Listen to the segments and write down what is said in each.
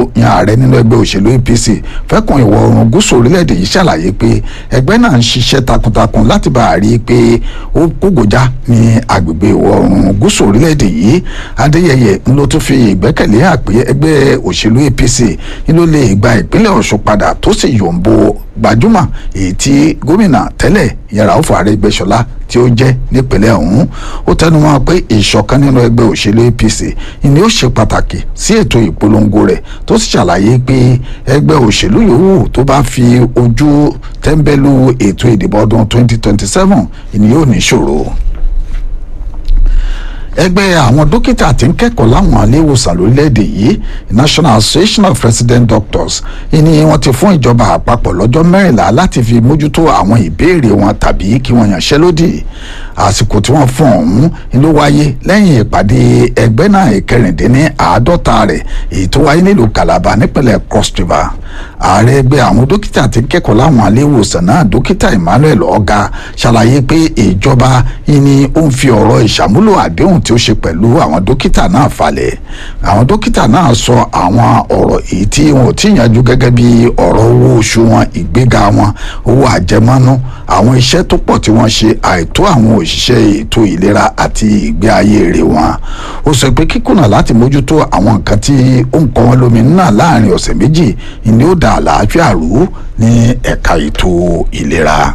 yan ààrẹ nínú ẹgbẹ́ òṣèlú APC fẹ́kùn ìwọ̀ oòrùn gúúsù orílẹ̀-èdè yìí ṣàlàyé pé ẹgbẹ́ náà ń ṣiṣẹ́ takuntakun láti bá a rí i pé ó kógojá ní agbègbè ìwọ̀ oòrùn gúúsù orílẹ̀-èdè yìí Adéyẹyẹ ń ló tún fi ìgbẹ́kẹ̀lé hàn pé ẹgbẹ́ òṣèlú APC ń ló lè gba ìpínlẹ̀ Ọ̀ṣun padà tó sì yòǹbo gbajúmọ̀ èyí tí gómìnà tẹ́lẹ̀ yẹn Ràúfù Arẹ́gbẹ́ṣọlá tí ó jẹ́ nípínlẹ̀ ọ̀hún ó tẹnumọ́ pé ìṣọ̀kan nínú ẹgbẹ́ òṣèlú APC ni ó ṣe pàtàkì sí ètò ìpolongo rẹ̀ tó sì ṣàlàyé pé ẹgbẹ́ òṣèlú yòówù tó bá fi ojú tẹ́ńbẹ́lú ètò ìdìbò ọdún 2027 ni yóò ní ìṣòro ẹgbẹ́ àwọn dókítà tí ń kẹ́kọ̀ọ́ láwọn iléèwòsàn lórílẹ̀‐èdè yìí National Association of Resident Doctors ni wọ́n ti fún ìjọba àpapọ̀ lọ́jọ́ mẹ́rìnlá láti fi mójútó àwọn ìbéèrè wọn tàbí kí wọ́n yànṣẹ́lódì àsìkò tí wọ́n fún ọ̀hún ló wáyé lẹ́yìn ìpàdé ẹgbẹ́ náà ìkẹrìndínní àádọ́ta rẹ̀ èyí tó wáyé nílùú Calabar nípínlẹ̀ Cross River ààrẹ ẹgbẹ́ àwọn dókítà tí ń kẹ́kọ̀ọ́ láwọn iléèwòsàn náà dókítà Emmanuel Ọ̀gá ṣàlàyé pé ìjọba ni ó ń fi ọ̀rọ̀ ìṣàmúlò àdéhùn tí ó ṣe pẹ̀lú àwọn dókítà náà falẹ̀ àwọn dókítà náà sọ àwọn ọ̀rọ̀ èyí tí wọn ò tí yanjú gẹ́gẹ́ bí ọ̀rọ̀ owó oṣù wọn ìgbéga wọn owó àjẹmọ́nú àwọn iṣẹ́ tó pọ̀ tí wọ́n ṣe àìtó àwọn òṣìṣẹ́ ètò ìlera àti ìgbé ayé rẹ̀ wọn ó sọ pé kíkùnà láti mójútó àwọn nǹkan tí ó ń kọ́ wọn lómi náà láàrin ọ̀sẹ̀ méjì ni ó da àlàáfíà rú ní ẹ̀ka ètò ìlera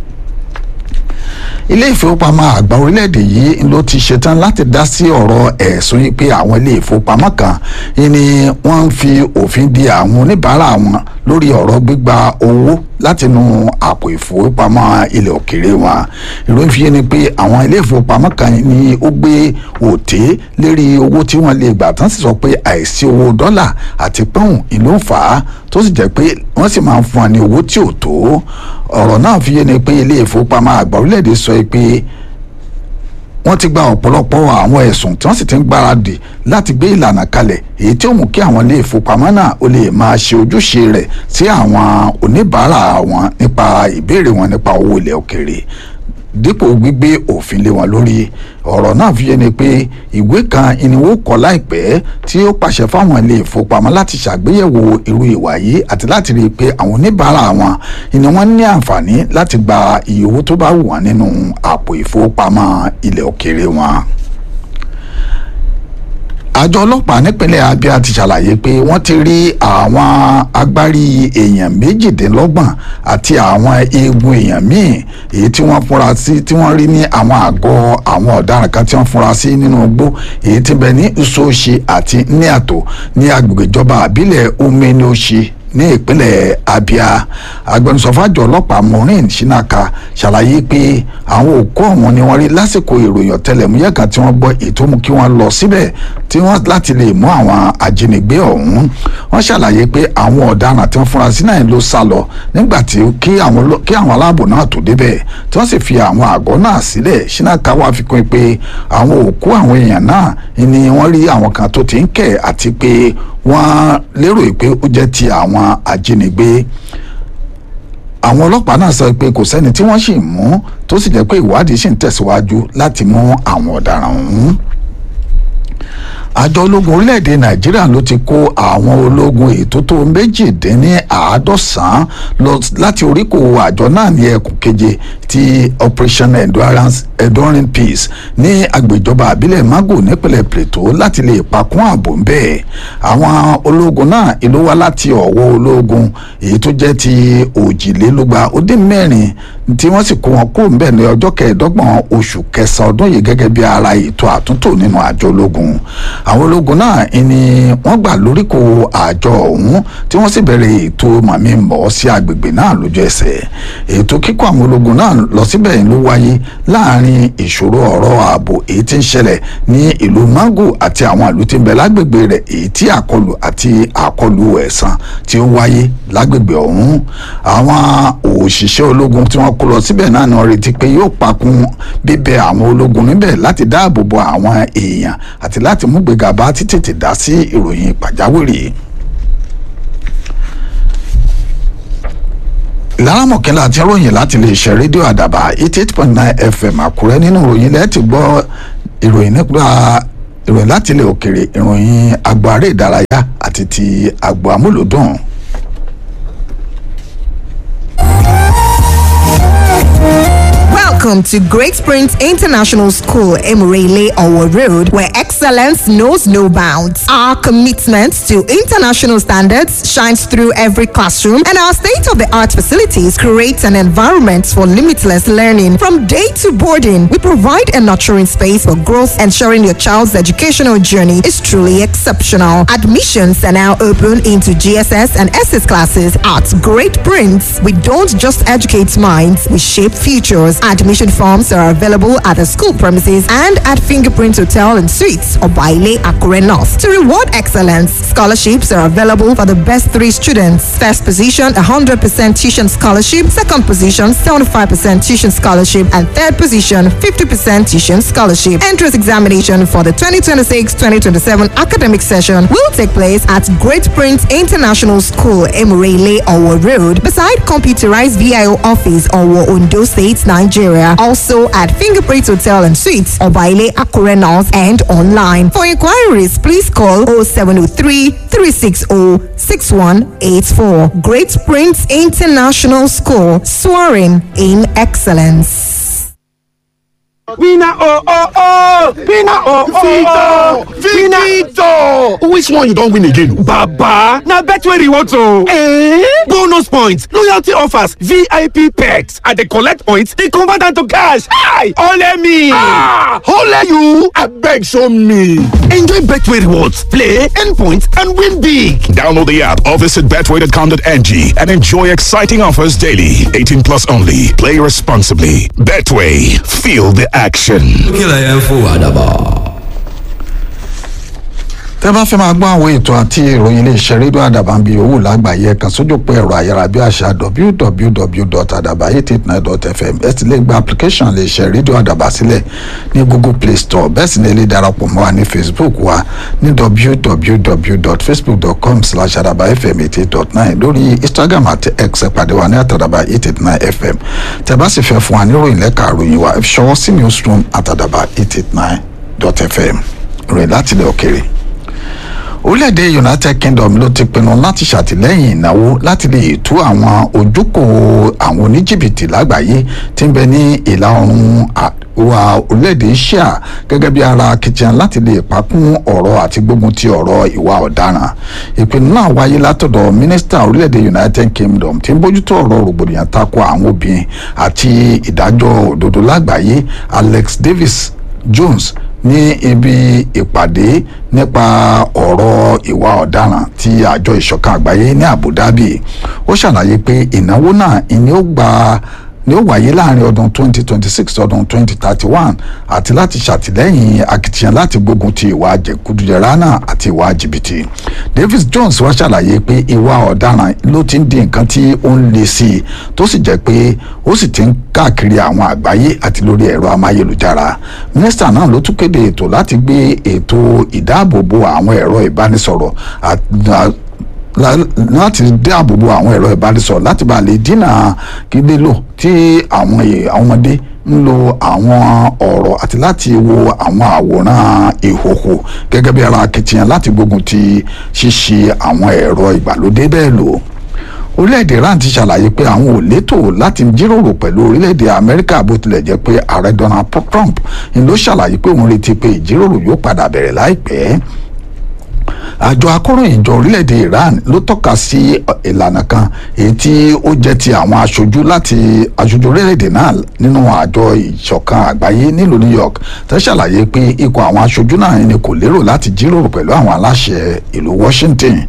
ilé ìfowópamọ́ àgbà orílẹ̀-èdè yìí ló ti ṣetán láti dá sí ọ̀rọ̀ ẹ̀sùn yìí pé àwọn ilé ìfowópamọ́ kan ni wọ́n ń fi òfin di àwọn oníbàárà wọn lórí ọ̀rọ̀ gbígba owó látinú àpò ìfowópamọ́ ilẹ̀ òkèèrè wọn ìròyìn fi yé ni pé àwọn ilé ìfowópamọ́ kan ni ó gbé òté lérí owó tí wọ́n lè gbà tán sì sọ pé àìsí owó dọ́là àti pọ́ùn ìlú ń fà á tó sì jẹ́ pé wọ́n sì máa ń fún wa ní owó tí ò tó ọ̀rọ̀ náà fi yé ni pé ilé ìfowópamọ́ àgbà orílẹ̀-èdè sọ pé wọ́n ti gba ọ̀pọ̀lọpọ̀ àwọn ẹ̀sùn tí wọ́n sì ti ń gbáradì láti gbé ìlànà kalẹ̀ èyí tí ó mú kí àwọn ilé ìfowópamọ́ náà ó lè máa ṣe ojúṣe rẹ̀ sí àwọn oníbàárà wọn nípa ìbéèrè wọn nípa owó ilẹ̀ òkèèrè dípò gbígbé òfin lé wọn lórí ọ̀rọ̀ náà fi yé ni pé ìwé kan ìníwó kọ láìpẹ́ tí ó pàṣẹ fáwọn ilé ìfowópamọ́ láti ṣàgbéyẹ̀wò irú ìwà yìí àti láti rí i pé àwọn oníbàárà wọn ni wọ́n ní àǹfààní láti gba iye owó tó bá wù wọ́n nínú àpò ìfowópamọ́ ilẹ̀ òkèèrè wọn àjọ ọlọ́pàá nípínlẹ̀ Abia ti ṣàlàyé pé wọ́n ti rí àwọn agbárí èèyàn méjìdínlọ́gbọ̀n àti àwọn eegun èèyàn míì èyí tí wọ́n fúnra sí tí wọ́n rí ní àwọn àgọ́ àwọn ọ̀daràn kan tí wọ́n fúnra sí nínú igbó èyí tí bẹ ní Usochi àti Niato ní agbègbè ìjọba àbílẹ̀ Umeneoshi ní ìpínlẹ̀ Abia agbẹnusọ fàjọ ọlọ́pàá Maureen Shinaka ṣàlàyé pé àwọn òkú ọ̀hún ni wọ́n rí lásìkò ìròyìn ọ̀tẹlẹ̀múyẹ́ kan tí wọ́n gbọ́ ètò mú kí wọ́n lọ síbẹ̀ tí wọ́n láti lè mú àwọn ajínigbé ọ̀hún wọ́n ṣàlàyé pé àwọn ọ̀daràn tí wọ́n fúnra sí náà ló sá lọ nígbà tí kí àwọn aláàbò náà tó débẹ̀ tí wọ́n sì fi àwọn àgọ́ náà sílẹ̀ Shinaka wá fi kún pé àwọn òkú àwọn èèyàn náà ni wọ́n rí àwọn kan tó ti ń kẹ̀ àti pé wọ́n lérò pé ó jẹ́ ti àwọn ajínigbé àwọn ọlọ́pàá náà sọ pé kò sẹ́ni tí wọ́n sì mú tó sì jẹ́ pé ìwádìí sì ń tẹ̀síwájú láti mú àwọn ọ̀daràn ọ̀hún àjọ ológun orílẹ̀-èdè nàìjíríà ló ti kó àwọn ológun ètò tó méjìdínláàádọ́sàn lọ láti oríkò àjọ náà ní ẹkùn keje ti operation endurance enduring peace ní agbèjọba àbílẹ̀ mago nípínlẹ̀ plateau láti lè pakún ààbò ń bẹ́ẹ̀ àwọn ológun náà ìlú wá láti ọ̀wọ́ ológun èyí tó jẹ́ ti òjìlélúgba ó dín mẹ́rin tí wọ́n sì kó wọn kó ń bẹ̀ ní ọjọ́ kẹẹ̀ẹ́dọ́gbọ̀n oṣù kẹsàn-án ọdún yìí gẹ́gẹ́ bí ara ètò àtúntò nínú àjọ ológun àwọn ológun náà ni wọ́n gbà lóríkò àjọ ọ̀hún tí wọ́n sì bẹ̀rẹ̀ ètò màmí mọ̀ sí agbègbè náà lójú ẹsẹ̀ ètò kíkó àwọn ológun náà lọ síbẹ̀ ló wáyé láàrin ìṣòro ọ̀rọ̀ ààbò èyí tí ń ṣẹlẹ̀ ní ìlú mango àti àwọn ìlú tí ń bẹ lágbègbè rẹ̀ èyí tí àkọlù àti àkọlù ẹ̀sán tí ó wáyé lágbègbè ọ̀hún àwọn òṣìṣẹ́ ológun tí wọ́n kó lọ síbẹ̀ náà ni wọ́n retí pé yóò pakun bíbẹ àwọn ológun níbẹ̀ láti dáàbò bo àwọn èèyàn àti láti mú gbéga bá títètè dá sí ìròyìn pàjáwìrì. lárámọ̀kẹ́lá àti ròyìn láti lè ṣe rédíò àdàbà eighty eight point nine fm àkúrẹ́ nínú ìròyìn lẹ́ẹ̀ ti gbọ́ ìròyìn nípa ìròyìn láti ilẹ̀ òkèrè ìròyìn agbo aré ìdárayá àti ti agbo amúlòdùn. Welcome to Great Springs International School, Emirele Owo Road, where excellence knows no bounds. Our commitment to international standards shines through every classroom, and our state of the art facilities create an environment for limitless learning. From day to boarding, we provide a nurturing space for growth, ensuring your child's educational journey is truly exceptional. Admissions are now open into GSS and SS classes at Great Prince. We don't just educate minds, we shape futures. Admission forms are available at the school premises and at Fingerprint Hotel and Suites or Baile Akure North. To reward excellence, scholarships are available for the best three students. First position, 100% tuition scholarship. Second position, 75% tuition scholarship. And third position, 50% tuition scholarship. Entrance examination for the 2026-2027 academic session will take place at Great Prince International School, Emirele, Owo Road, beside computerized VIO office, Owo, Ondo State, Nigeria. Also at Fingerprint Hotel and Suites, Obaile Akure North and online. For inquiries, please call 0703 360 6184. Great Prince International School, soaring in excellence. Winner oh oh oh! Winner oh oh oh! Victor! Which one you don win again? Baba! Na Betway rewards o! Eh? Bonus points, loyalty offers, VIP perks. I dey collect points, dey convert am to cash. Hi! Ole me! Ah! Ole you! Abeg show me! Enjoy Betway rewards, play, earn points, and win big! Download the app or visit betway.com.ng and enjoy exciting offers daily. 18 plus only. Play responsibly. Betway. Feel the action. kílẹ̀ yẹn fún wa dábàá. tẹ́ bá fẹ́ máa gbọ́ àwọn ètò àti ìròyìn iléeṣẹ́ rédíò àdàbà ń bi owó lágbàáyé kan sójú pé ẹ̀rọ ayárabíàṣá www.adabayetitnine.fm ẹ sì lè gba application iléeṣẹ́ rédíò àdàbà sílẹ̀ ní google play store bẹ́ẹ̀ sì ni ẹ lè darapọ̀ mọ́ wa ní facebook wa ní www.facebook.com slash adabafm eighty eight dot nine lórí instagram àti x ẹ pàdé wa ní àtàdàbà eight eight nine fm tẹ́ bá sì fẹ́ fún wa níròyìn lẹ́ka àròyìn wa ẹ fi ṣọwọ́ sí newsroom àtàdàbà eight eight nine dot fm ròyìn láti ilẹ̀ òkèrè orílẹ̀-èdè united kingdom ló ti pinnu láti ṣàtìlẹ́yìn ìnáwó láti lè tú àwọn ojúkòó àwọn oníjìbìtì lágbàáyé tí ń bẹ ní ìlà oòrùn àríwá orílẹ̀-èdè asia gẹ́gẹ́ bí ara akitiyan láti lè pakún ọ̀rọ̀ àti gbógun ti ọ̀rọ̀ ìwà ọ̀daràn ìpinnu náà wáyé látọ̀dọ̀ mínísítà orílẹ̀-èdè united kingdom tí ń bójútó ọ̀rọ̀ rògbòdìyàn tako àwọn obìnrin àti ìdájọ́ òdodo lágbàáyé alex davis jones ní ibi ìpàdé nípa ọ̀rọ̀ ìwà ọ̀daràn ti àjọ ìṣọ̀kan àgbáyé ní abu dhabi ó ṣàlàyé pé ìnáwó náà ni ó gba ni ó wáyé láàrin ọdún 2026 ọdún 2031 àti láti ṣàtìlẹ́yìn akitiyan láti gbógun ti ìwà jẹkúdújẹrá náà àti ìwà jìbìtì davis jones wá ṣàlàyé pé ìwà ọ̀daràn ló ti ń di nǹkan tí ó ń le sí i tó sì jẹ́ pé ó sì ti ń káàkiri àwọn àgbáyé àti lórí ẹ̀rọ amáyélujára mínísítà náà ló tún kéde ètò láti gbé ètò ìdáàbòbò àwọn ẹ̀rọ ìbánisọ̀rọ̀ láti dáàbòbò àwọn ẹ̀rọ ìbánisọ̀rọ̀ láti bá lè dínà kí lílò tí àwọn ọmọdé ń lo àwọn ọ̀rọ̀ àti láti wo àwọn àwòrán ìhòhò gẹ́gẹ́ bí ara akitiyan láti gbógun ti ṣíṣe àwọn ẹ̀rọ ìgbàlódé bẹ́ẹ̀ lò orílẹ̀-èdè iran ti ṣàlàyé pé àwọn ò létò láti jíròrò pẹ̀lú orílẹ̀-èdè amẹ́ríkà bó tilẹ̀ jẹ́ pé ààrẹ donald trump ni ló ṣàlàyé pé òun retí pé ìjíròrò yóò padà bẹ̀rẹ̀ láìpẹ́ àjọ akọ̀ròyìn ìjọ orílẹ̀-èdè iran ló tọ́ka sí ìlànà kan èyí tí ó jẹ́ ti àwọn aṣojú láti aṣojú orílẹ̀-èdè náà nínú àjọ ìṣọ̀kan àgbáyé nílùú new york tó ṣàlàyé pé ikọ̀ àwọn aṣojú náà ni kò lérò láti jíròrò pẹ̀lú àwọn aláṣẹ ìlú washington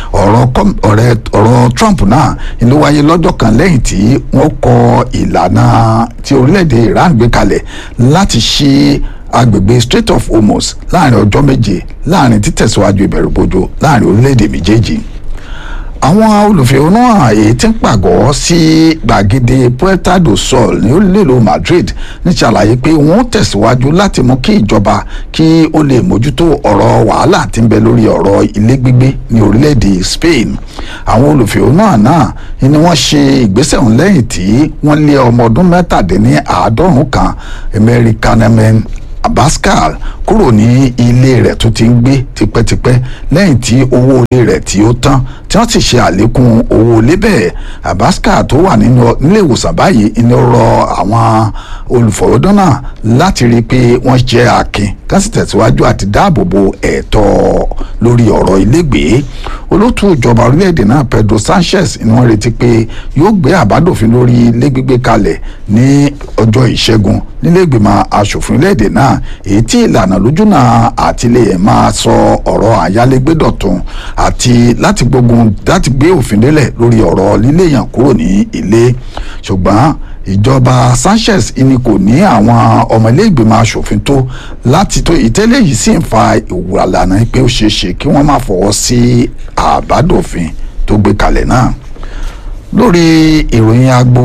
ọ̀rọ̀ trump náà ló wáyé lọ́jọ́ kan lẹ́yìn tí wọ́n kọ ìlànà tí orílẹ̀-èdè iran gbé kalẹ̀ láti ṣí agbègbè strait of hormuz láàrin ọjọ́ méje láàrin títẹ̀síwájú ìbẹ̀rùbojo láàrin orílẹ̀-èdè méjèèjì àwọn olùfẹ̀hónúhàn èyí tí ń pàgọ́ sí gbàgede puerta do sol ní orílẹ̀-èdè madrid ní ṣàlàyé pé wọ́n tẹ̀síwájú láti mú kí ìjọba kí ó lè mójútó ọ̀rọ̀ wàhálà tí ń bẹ lórí ọ̀rọ̀ ilé gbígbé ní orílẹ̀-èdè spain àwọn olùfẹ̀hónúhàn náà ni wọ́n ṣe ìgbésẹ̀ ọ̀hún lẹ́yìn tí wọ́n lé ọmọ ọdún mẹ́tàdínní àádọ́rùn-ún kan american Pascal kúrò ní ilé rẹ̀ tó ti ń gbé tipẹ́tipẹ́ lẹ́yìn tí owó ilé rẹ̀ tí ó tán tí wọ́n sì ṣe àlékún owó ilé bẹ́ẹ̀ Pascal tó wà nínú nílé ìwòsàn báyìí ni ó rọ àwọn olùfọ̀rọ̀dọ́ náà láti rí i pé wọ́n jẹ́ akin ká sì tẹ̀síwájú àti dáàbò bo ẹ̀tọ́ lórí ọ̀rọ̀ ilégbèé olótú ìjọba orílẹ̀-èdè náà Pedro Sanchez ni wọ́n retí pé yóò gbé àbádòfin lórí ilé gbígbé kalẹ̀ ní ọjọ́ ìṣẹ́gun nílé ìgbìmọ̀ asòfin orílẹ̀-èdè náà èyí tí ìlànà lójúnà àti lè máa sọ ọ̀rọ̀ àyálégbé dọ̀tun àti láti gbógun láti gbé òfin délẹ̀ lórí ọ̀rọ̀ líléyàn kúrò ní ilé ṣùgbọ́n ìjọba Sanchez ni kò ní àwọn ọmọ ilé ìgbìmọ̀ asòfin tó láti tó ìtẹ́lẹ̀ yìí sì ń fa ìwàlànà pé ó ṣeé ṣe kí wọ́n má fọwọ́ sí àbádòfin tó gbé kalẹ̀ náà lórí ìròyìn agbo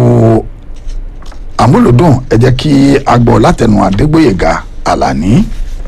àmúlòdùn ẹ jẹ́ kí a gbọ́ látẹnu Adégbóyèga Àlàní.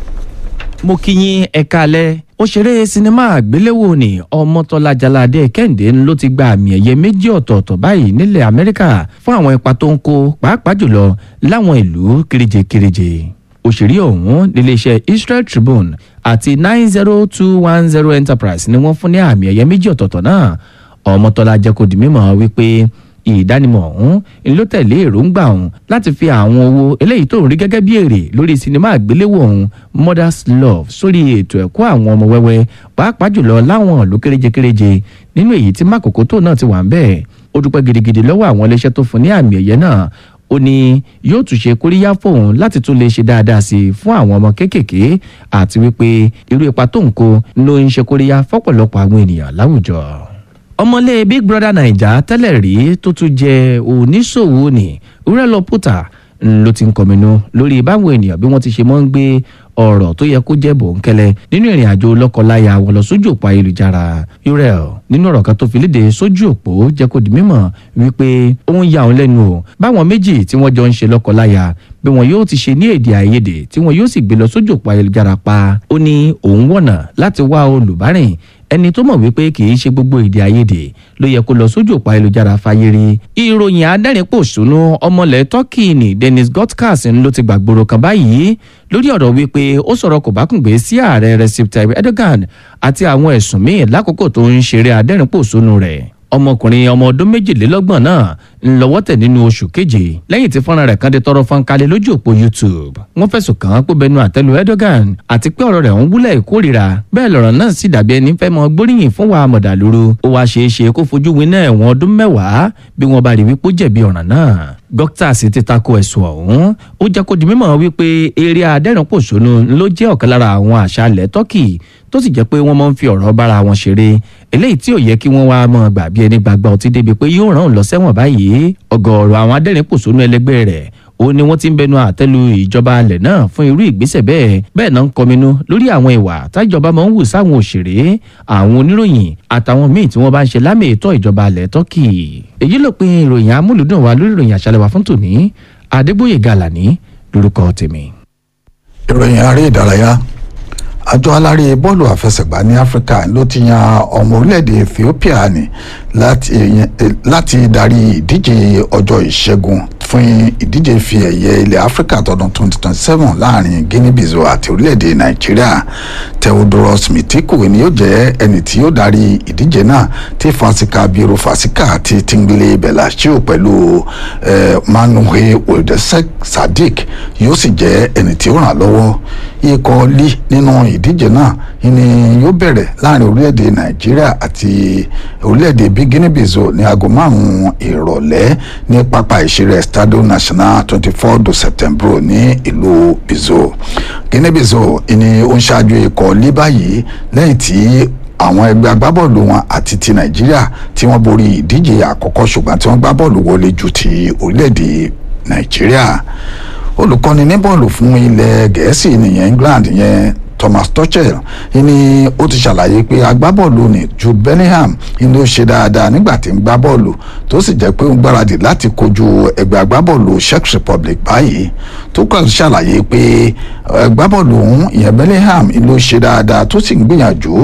mo kí yín ẹ káalẹ́ òṣèré sinimá àgbéléwò ni ọmọtọ́lá jaládé kẹ́hìndé ló ti gba àmì ẹ̀yẹ méjì ọ̀tọ̀ọ̀tọ̀ báyìí nílẹ̀ amẹ́ríkà fún àwọn ipa tó ń kó pàápàá jùlọ láwọn ìlú kéréje-kéréje òṣèré ọ̀hún níléeṣẹ́ Israel Tribune àti nine zero two one zero Enterprise ni wọ́n fún ní àmì ẹ̀yẹ méjì ọ̀tọ̀ọ̀tọ̀ náà ọmọtọ́lá jẹ́ kó di mímọ̀ wípé ìdánimọ̀ ọ̀hún ló tẹ̀lé èròǹgbà ọ̀hún láti fi àwọn owó eléyìí tó ń rí gẹ́gẹ́ bí èrè lórí sinimá àgbéléwò ọ̀hún Mother's Love sórí ètò ẹ̀kọ́ àwọn ọmọ wẹ́wẹ́ pàápàá jùlọ láwọn ìlú kéréje-kéréje nínú èyí tí mákòókò tó náà ti wà ń bẹ́ẹ̀ ó dúpẹ́ gidigidi lọ́wọ́ àwọn iléeṣẹ́ tó fún ní àmì ẹ̀yẹ náà ó ní yóò tún ṣe kóríyá fóun láti tún lè ṣe dáadáa sí i fún àwọn ọmọ kéékèèké àti wípé irú ipa tó ń kó ló ń ṣe kóríyá fọ́pọ̀lọpọ̀ àwọn ènìyàn láwùjọ ọmọlé big brother naija tẹ́lẹ̀ rí tó tún jẹ́ oníṣòwò ní urelo puta ló ti ń kọminú lórí báwọn ènìyàn bí wọ́n ti ṣe mọ́ ń gbé ọ̀rọ̀ tó yẹ kó jẹ́ bòńkẹ́lẹ́ nínú ìrìn àjò lọ́kọláya wọn lọ sójú òpó ayélujára urel nínú ọ̀rọ̀ kan tó fi léde sójú òpó jẹ́ kó di mímọ̀ wípé ó ń ya òun lẹ́nu o báwọn méjì tí wọ́n jọ ń ṣe lọ́kọláya bí wọn yóò ti ṣe ní èdè àìyedè tí wọn yóò sì gbé lọ sójú òpó ayélujára pa ó ní òun wọ̀nà láti wá olùbárìn ẹni tó mọ̀ wípé kì í ṣe gbogbo èdè àìyedè ló yẹ kó lọ sójú òpó ayélujára fáyé rí. ìròyìn adẹ́rìn-pòṣónú ọmọlẹ̀ turkey ní dennis gotkas ló ti gbàgbóró kan báyìí lórí ọ̀rọ̀ wípé ó sọ̀rọ̀ kò bá kùngbé sí ààrẹ recep tayyip erdogan àti àwọn ẹ̀sùn míì lákòókò tó ń ṣeré adẹ́rìn-pòṣónú rẹ̀ ọmọkùnrin ọmọ ọdún méjìlélọ́gbọ̀n náà ń lọ́wọ́ tẹ̀ nínú oṣù keje lẹ́yìn tí fọ́nrán rẹ̀ kan dé tọrọ fọ́nkalẹ̀ lójú òpó youtube wọ́n fẹ̀sùn kàn án pé bẹnu àtẹ́lu erdogan àti pé ọ̀rọ̀ rẹ̀ ń wúlẹ̀ ìkórìíra bẹ́ẹ̀ lọ̀rọ̀ náà sì dàbí ẹni fẹ́ mọ gbóríyìn fún wa mọ̀dàlúrú ó wáá ṣeé ṣe kó fojú winá ẹ̀wọ̀n ọdún mẹ́wàá bí wọ́n bá rí wípé ó jẹ̀bi ọ̀ràn náà gọ́tà sì ti tako ẹ̀sùn ọ̀hún ó jẹ́ kó di mímọ̀ wípé eré adẹ́rùnpòṣónú ló jẹ́ ọ̀kan lára àwọn àṣà ilẹ̀ turkey tó sì jẹ́ pé wọ́n máa ń fi ọ̀rọ̀ bára wọn ṣeré eléyìí tí ò yẹ kí wọ́n wá mọ̀ gbà bí ẹni gbàgbà ọtí débi pé yóò ràn án lọ sẹ́wọ̀n báyìí ọ̀gọ̀ọ̀rọ̀ àwọn adẹ́rìnpòṣónú ẹlẹgbẹ́ rẹ̀ ó ní wọ́n ti ń bẹnu àtẹ́lu ìjọba alẹ̀ náà fún irú ìgbésẹ̀ bẹ́ẹ̀ bẹ́ẹ̀ náà ń kọminú lórí àwọn ìwà tájọba máa ń wù sáwọn òṣèré àwọn oníròyìn àtàwọn míì tí wọ́n bá ń ṣe lámì ètò ìjọba alẹ̀ tọ́kì èyí ló pin ìròyìn amúlùdùn wa lórí ìròyìn àṣálẹ́ wa fún tòní adégbòye gàlàní lórúkọ tèmi. ìròyìn aré ìdárayá àjọ alárè bọ́ọ̀lù àfẹsẹ̀gbá ní áfíríkà ló ti yan ọmọ orílẹ̀-èdè ethiopia ní láti láti darí ìdíje ọjọ́ ìṣẹ́gun fún ìdíje fi ẹ̀yẹ ilẹ̀ áfíríkà tọdún 2027 láàrin guinea-bissau àti orílẹ̀-èdè nàìjíríà theodoros mitiku ni yóò jẹ́ ẹni tí yóò darí ìdíje náà tí fasika biro fasika àti tingbile belashio pẹ̀lú eh, manuhe oldesek sadiq yóò sì jẹ́ ẹni tí ó ràn lọ́wọ́ ikọ̀ lí nínú ìdíje náà ni yóò bẹ̀rẹ̀ láàrin orílẹ̀-èdè nàìjíríà àti orílẹ̀-èdè bí guinea-bissau ní aago márùn-ún ìrọ̀lẹ́ ní pápá ìṣeré stadio national twenty four de september ní ìlú bissau guinea-bissau ni ó ń ṣáájú ikọ̀ lí báyìí lẹ́yìn tí àwọn ẹgbẹ́ agbábọ́ọ̀lù wọn àti ti nàìjíríà tí wọ́n borí ìdíje àkọ́kọ́ ṣùgbọ́n tí wọ́n gbá bọ́ọ̀lù wọlé ju ti orílẹ̀-èdè nàìjíríà olùkọ́ni ní bọ́ọ̀lù fún ilẹ̀ gẹ̀ẹ́sì nìyẹn england yẹn thomas tuchel ni ó ti ṣàlàyé pé agbábọ́ọ̀lù ní jude bellingham ni ó ṣe dáadáa nígbà tí ń gbá bọ́ọ̀lù tó sì jẹ́ pé ó ń gbáradì láti kojú ẹgbẹ́ agbábọ́ọ̀lù czech republic báyìí tuchel ṣàlàyé pé agbábọ́ọ̀lù ọ̀hún ìyẹn bellingham ni ó ṣe dáadáa tó sì ń gbìyànjú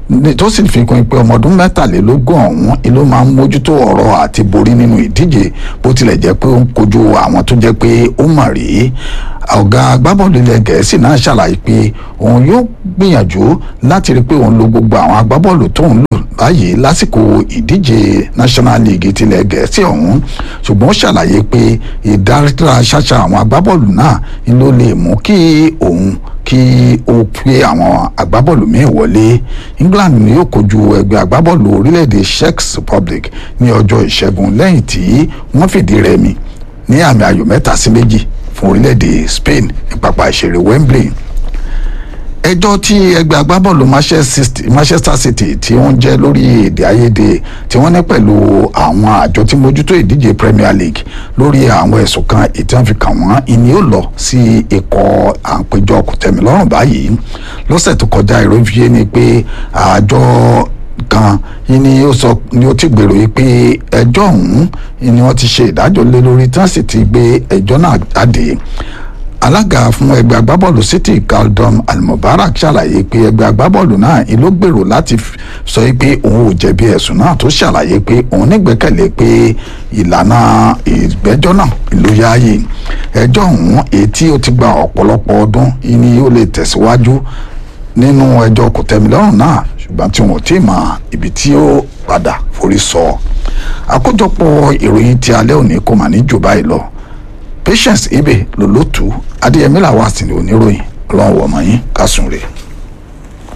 ní- tó sì fi kún pé ọmọ ọdún mẹ́tàlélógún ọ̀hún ló máa ń mójútó ọ̀rọ̀ àti borí nínú ìdíje bó tilẹ̀ jẹ́ pé ó ń kojú àwọn tó jẹ́ pé ó mọ̀ rí ọ̀gá agbábọ́ọ̀lù ilẹ̀ gẹ̀ẹ́sì náà ṣàlàyé pé òun yóò gbìyànjú láti rí i pé òun lo gbogbo àwọn agbábọ́ọ̀lù tó ń lò báyìí lásìkò ìdíje national league tilẹ̀ gẹ̀ẹ́sì ọ̀hún ṣùgbọ́n ó ṣàlàyé pé ìdára ṣáṣá àwọn agbábọ́ọ̀lù náà ló lè mú kí òun kí ó pé àwọn agbábọ́ọ̀lù míì wọlé England ni yóò kojú ẹgbẹ́ agbábọ́ọ̀lù orílẹ̀-èdè Czech Republic ní ọjọ́ ìṣẹ́gun lẹ́yìn tí wọ́n fìdí rẹmi ní àmì ayò mẹ́ta sí méjì fún orílẹ̀-èdè Spain ní pápá ìṣeré Wembley ẹjọ́ tí ẹgbẹ́ agbábọ́ọ̀lù Manchester City- Manchester City tí wọ́n jẹ́ lórí èdè àìyedè tí wọ́n ní pẹ̀lú àwọn àjọ tí mójútó ìdíje Premier League lórí àwọn ẹ̀sùn kan èyí tí wọ́n fi kàn wọ́n ìní ó lọ sí ikọ̀ àpéjọ kòtẹ́milọ́rùn báyìí lọ́sẹ̀ tó kọjá ìròyìn fi yé ni pé àjọ kan yìí ni ó sọ ni ó ti gbèrò yìí pé ẹjọ́ ọ̀hún ni wọ́n ti ṣe ìdájọ́ lé lórí tí wọ́n sì ti gbé ẹjọ́ náà jáde alága fún ẹgbẹ́ agbábọ́ọ̀lù city galdom almubarak ṣàlàyé pé ẹgbẹ́ agbábọ́ọ̀lù náà ló gbèrò láti f- sọ pé òun ò jẹ̀bi ẹ̀sùn náà tó ṣàlàyé pé òun nígbẹ́kẹ̀lé pé ìlànà ìgbẹ́jọ́ náà ló yáàyè ẹjọ́ ọ̀hún èyí tí ó ti gba ọ̀pọ̀lọpọ̀ ọdún ni ó lè tẹ̀síwájú nínú ẹjọ́ kòtẹ́milọ́rùn náà ṣùgbọ́n tí wọn ò tí ì mọ ibi tí ó padà forí sọ àkójọpọ̀ ìròyìn ti alẹ́ òní kò mà ní jù báyìí lọ patience ibe lòlótú adéyẹmí làwọn àsìlè oníròyìn ọlọ́run wọ̀mọ̀ yín kásùn rè.